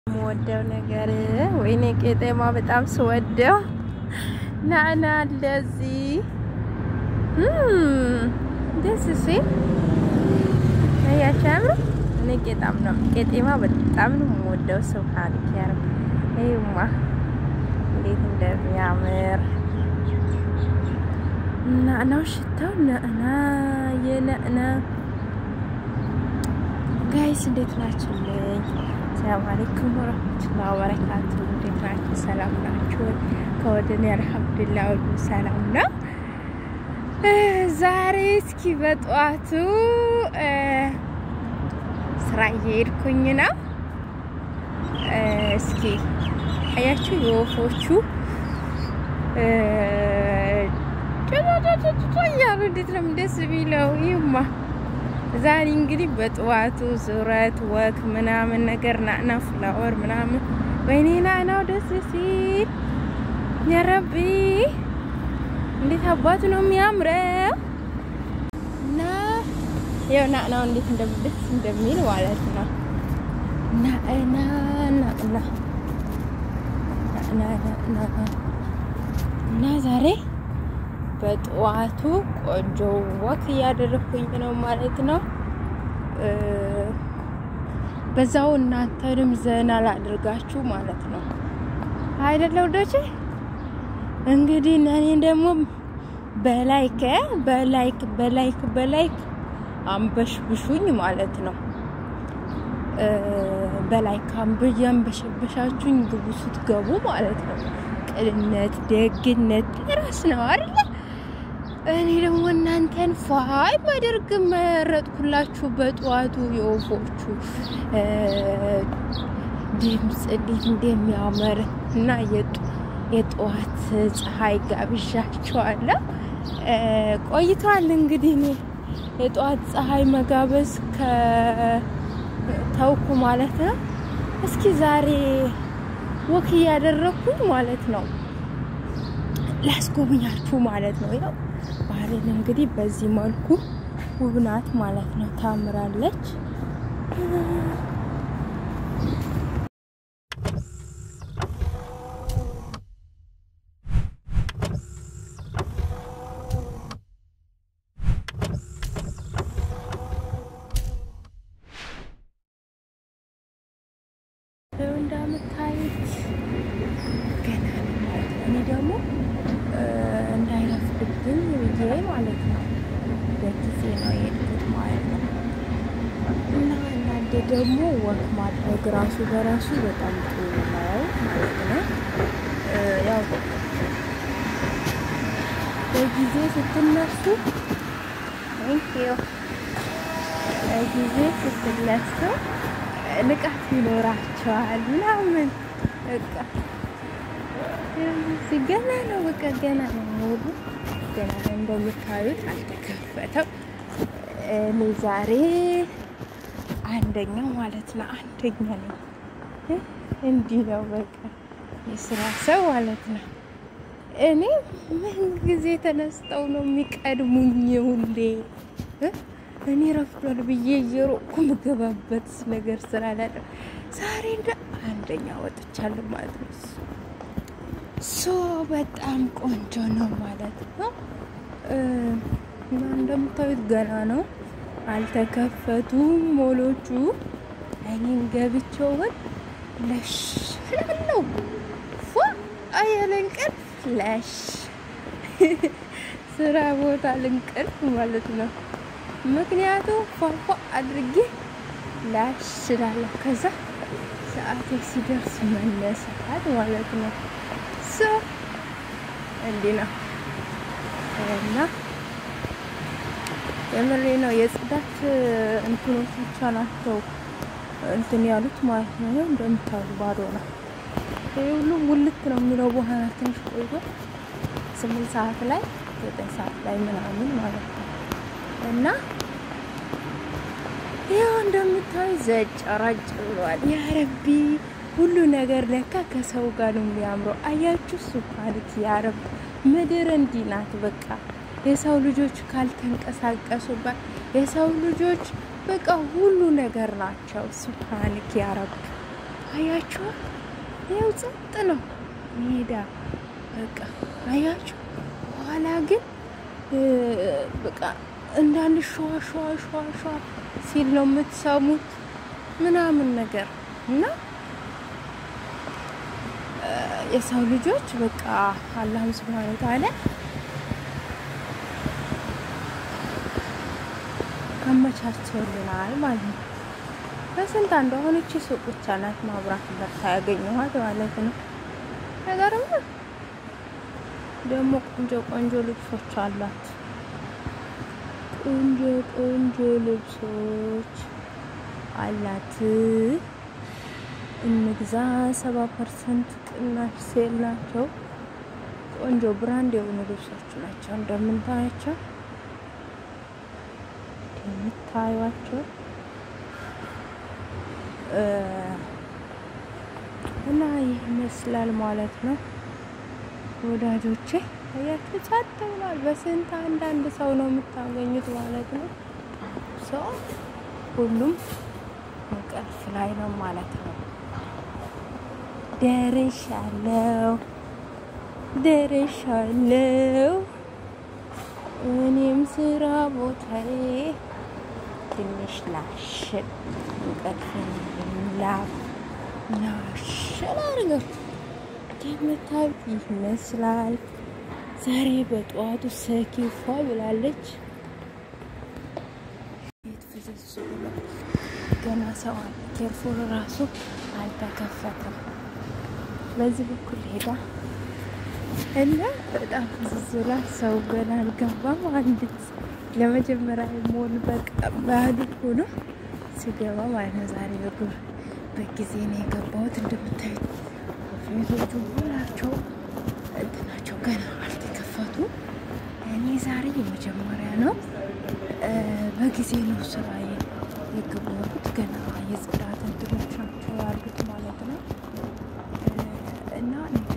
የምወደው ነገር ወይኔ ቄጤማ በጣም ስወደው ናና እንደዚህ ደስ ሲል ያቻም እኔ ቄጣም ነው ቄጤማ በጣም ነው የምወደው። ስብሃን ያር ይማ እንዴት እንደሚያምር ናናው ሽታው ናና የናና ጋይስ እንዴት ናችሁልኝ? ሰላም አለይኩም ወራህመቱላሂ ወበረካቱ። እንዴት ናችሁ? ሰላም ናችሁ? ከወደኔ አልሐምዱሊላህ ሁሉ ሰላም ነው። ዛሬ እስኪ በጠዋቱ ስራ እየሄድኩኝ ነው። እስኪ አያችሁ የወፎቹ እያሉ እንዴት ነው ደስ የሚለው ይማ ዛሬ እንግዲህ በጠዋቱ ዙረት ወክ ምናምን ነገር ናና ፍላወር ምናምን ወይኔ ናናው ደስ ሲል ያረቢ እንዴት አባቱ ነው የሚያምረው። እና ያው ናናው እንዴት እንደምደስ እንደሚል ማለት ነው። ናና ናና ናና እና ዛሬ በጠዋቱ ቆንጆ ወክ እያደረኩኝ ነው ማለት ነው። በዛው እናንተንም ዘና ላድርጋችሁ ማለት ነው አይደለ ወዶቼ? እንግዲህ እኔ ደግሞ በላይክ በላይክ በላይክ በላይክ አንበሽብሹኝ ማለት ነው። በላይክ አንበያ አንበሸበሻችሁኝ ግቡ ስትገቡ ማለት ነው። ቅንነት ደግነት ራስ ነው አይደለ? እኔ ደግሞ እናንተን ፋይ ማደርግ መረጥኩላችሁ። በጠዋቱ የወፎቹ ድምፅ እንዴት እንደሚያምር እና የጠዋት ፀሐይ ጋብዣቸዋለሁ። ቆይቷል እንግዲህ እኔ የጠዋት ፀሐይ መጋበዝ ከተውኩ ማለት ነው። እስኪ ዛሬ ወክ እያደረኩኝ ማለት ነው ላስጎብኛችሁ ማለት ነው። ያው ባህርን እንግዲህ በዚህ መልኩ ውብ ናት ማለት ነው። ታምራለች። እንደምታዩት ገና ነው ማለት ነው። እኔ ደግሞ እንዳይረፍድብኝ ብዬ ማለት ነው በጊዜ ነው የሄድኩት ማለት ነው። እና እናንተ ደግሞ ወክ ማድረግ ራሱ በራሱ በጣም ጥሩ ነው ማለት ነው። ያው በጊዜ ስትነሱ በጊዜ ስትነሱ ንቃት ይኖራቸዋል ምናምን በቃ ገና ነው በቃ ገና ነው ሙሉ ገና ነው እንደምታዩት አልተከፈተም። እኔ ዛሬ አንደኛው ማለት ነው አንደኛ ነው። እንዲህ ነው በቃ የስራ ሰው ማለት ነው። እኔ ምን ጊዜ ተነስተው ነው የሚቀድሙኝ ሁሌ እኔ ረፍዷል ብዬ እየሮጥኩ ምገባበት ነገር ስላላለ ዛሬ እንደ አንደኛ ወጥቻለሁ ማለት ነው። ሶ በጣም ቆንጆ ነው ማለት ነው። እና እንደምታዩት ገና ነው አልተከፈቱም ሞሎቹ። እኔም ገብቼው ግን ለሽ ላለው ፎ አያለ እንቅልፍ ለሽ ስራ ቦታ ልንቅልፍ ማለት ነው። ምክንያቱም ፏፏ አድርጌ ላሽ ስላለሁ ከዛ ሰዓቴ ሲደርስ መነሳት ማለት ነው። ሶ እንዲህ ነው እና የምሬ ነው። የጽዳት እንትኖች ብቻ ናቸው እንትን ያሉት ማለት ነው። እንደምታዩ ባዶ ነው። ይህ ሁሉ ሙልት ነው የሚለው በኋላ ትንሽ ቆይቶ ስምንት ሰዓት ላይ ዘጠኝ ሰዓት ላይ ምናምን ማለት ነው እና ያው እንደምታዩ ዘጭ ረጭ ብሏል። ያ ረቢ ሁሉ ነገር ለካ ከሰው ጋር ነው የሚያምረው። አያችሁ ሱብሃንክ ያ ረቢ ምድር እንዲህ ናት። በቃ የሰው ልጆች ካልተንቀሳቀሱባት የሰው ልጆች በቃ ሁሉ ነገር ናቸው። ሱብሃንክ ያ ረቢ አያችሁ፣ ይኸው ጸጥ ነው ሜዳ በቃ አያችሁ። በኋላ ግን በቃ እንዳለ ሸዋ ሸዋ ሸዋ ሸዋ ሲል ነው የምትሰሙት ምናምን ነገር እና የሰው ልጆች በቃ አላህም ስብሃነ ወተዓላ አመቻችቶልናል ማለት ነው። በስንት አንዱ አሁን እቺ ሱቅ ብቻ ናት ማብራት በርታ ያገኘኋት ማለት ነው። ነገርም ደግሞ ቆንጆ ቆንጆ ልብሶች አላት። ቆንጆ ቆንጆ ልብሶች አላት። እንግዛ ሰባ ፐርሰንት ቅናሽ ሴል ናቸው። ቆንጆ ብራንድ የሆኑ ልብሶች ናቸው እንደምንታያቸው የምታዩቸው እና ይህ ይመስላል ማለት ነው ወዳጆቼ። አያችሁ ጸጥ ብሏል። በስንት አንዳንድ ሰው ነው የምታገኙት ማለት ነው። ሰው ሁሉም እንቅልፍ ላይ ነው ማለት ነው። ደርሻለሁ ደርሻለሁ እኔም ስራ ቦታዬ ትንሽ ላሽ እንቅልፍ ላብ ላሽን አድርገው የምታዩት ይመስላል። ዛሬ በጠዋቱ ሰኪፏ ብላለች። ቤት ፍዝዝ ብሎ ገና ሰው አለ። ኬርፎር ራሱ አልተከፈተም። በዚህ በኩል ሄዳ እና በጣም ፍዝዝ ብላ ሰው ገና አልገባም። አንዲት ለመጀመሪያ ሞል በቃ ባህል ሆኖ ስገባ ማለት ነው። ዛሬ በግር በጊዜ ነው የገባሁት። እንደምታዩት ቤቶቹ ሁላቸው እንትናቸው ገና አልተከፈቱ። እኔ ዛሬ የመጀመሪያ ነው። በጊዜ ነው ስራ የገባሁት። ገና የጽዳት እንትኖች ናቸው ያሉት ማለት ነው እና